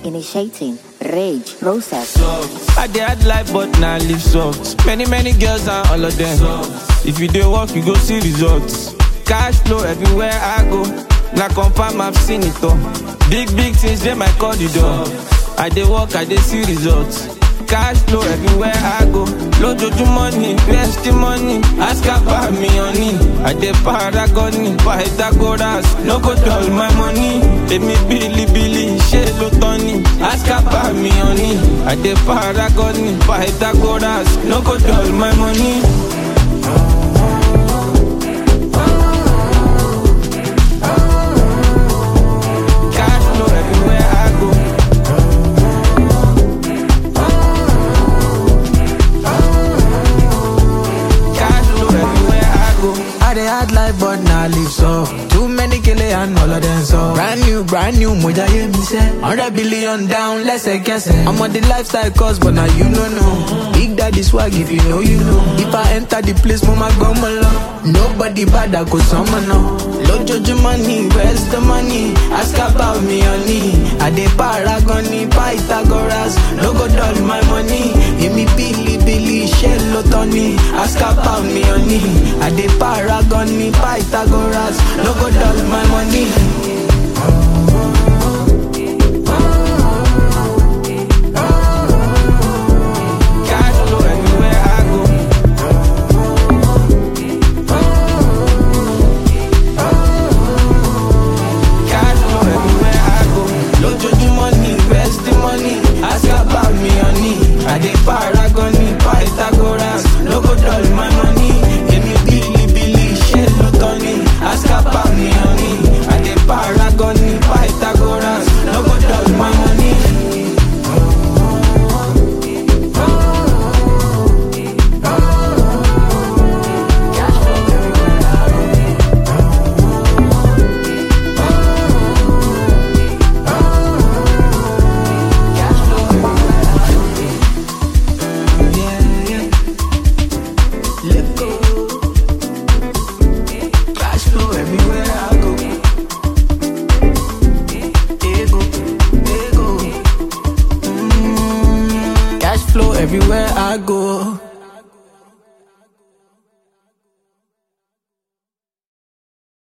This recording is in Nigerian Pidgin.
Initiating rage process. I dey hard life but now live soft. Many many girls and all of them. If you dey work, you go see results. Cash flow everywhere I go. Na confirm I've seen it all. Big big things dey my corridor. I dey work, I dey see results. Cash flow everywhere I go. Lójoojúmọ́ ni where's the money? Ask about me honey. I dey paragon ni Pythagoras. No go dull my money. Èmi bílíbílí ṣé ló tán ni? Ask about me honey. I dey paragon ni Pythagoras. No go dull my money. Cash flow everywhere I go. Cash flow everywhere I go. I dey hard life but now live so Too many kele and all of them so Brand new, brand new, moja ye mi se 100 billion down, lẹ́sẹ̀kẹsẹ̀ I'm on the lifestyle course but now you no know Big daddy swag if you know you know If I enter the place mo ma gbọ́ mọ lọ Nobody bad I go sọmọ náà Lójoojúmọ́ ni where's the money? Ask about me honey I dey paragon ni Pythagoras No go dull my money Èmi bílíbílí ṣé ló tán ni Ask about me honey I dey paragon ni Pythagoras No go dull my money